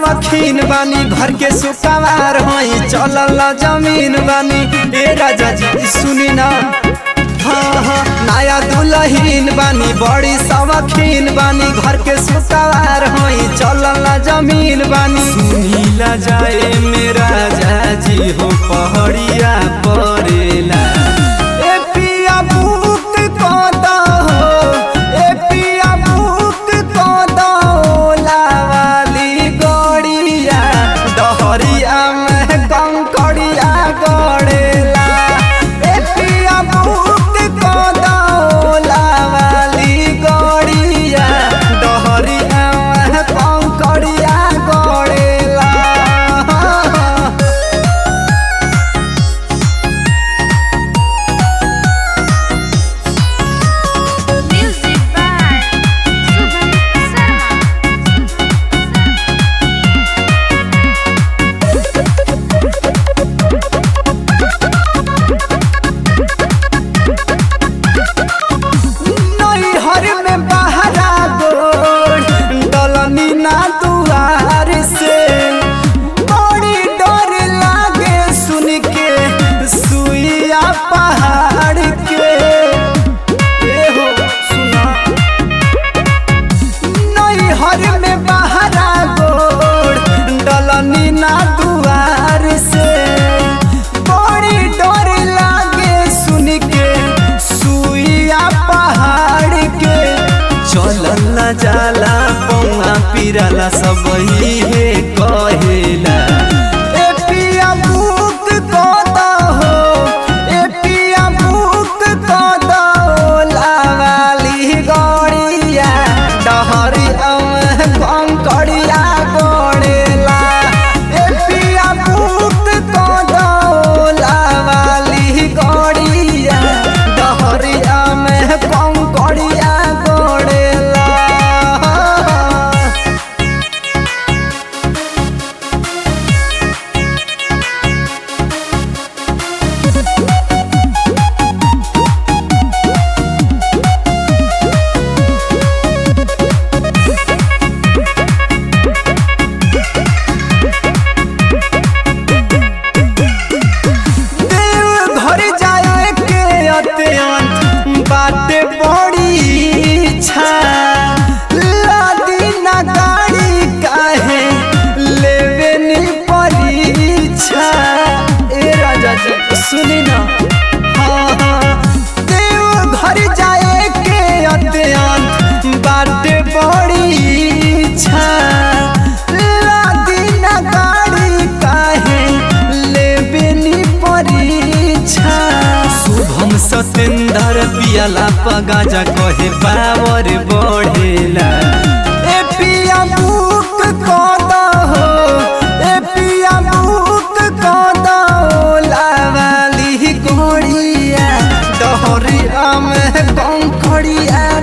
सवखीन बानी घर के सुकवार होई चलल जमीन बानी ए राजा जी सुनी ना हाँ हाँ नया दुल्हीन बानी बड़ी सवखीन बानी घर के सुकवार होई चलल जमीन बानी सुनीला जाए मेरा जाजी हो पहड़िया परेला ए पिया बुक कदा हो ए पिया बुक कदा ओला वाली गड़िया डहरिया में कंकड़िया गड़ेला ए पिया बुक कदा ओला वाली गड़िया डहरिया में Kankaria गड़ेला Music by Subham Sarma. नैहर में बहरा गोड़ डलनी ना दुआर से बड़ी डर लागे सुन के सुइया पहाड़ के ए हो सुना नैहर में बहरा गोड़ डलनी ना दुआर से बड़ी डर लागे सुन के सुइया पहाड़ के चलल न जाला पौआ पिराला सब ही हे कहेला ए पिया बुक कदा हो ए पिया बुक कदा ओला वाली गड़िया डहरिया में कंकड़िया गड़ेला ए पिया बुक कदा ओला वाली गड़िया डहरिया में कंकड़िया गड़ेला देव घर जाए के अत्यंत बाटे बड़ी इच्छा लादी ना गाड़ी काहे लेवे नी परीक्षा ए राजा जी सुनी ना हाँ हाँ देव घर जाए के अत्यंत बाटे बड़ी इच्छा लादी ना गाड़ी काहे लेवे नी परीक्षा शुभम सतेंद्र पियाला पगाजा कहे पावर बढ़ेला ए पिया बुक कदा हो ए पिया बुक कदा ओला वाली गोड़िया डहरिया में कंकड़िया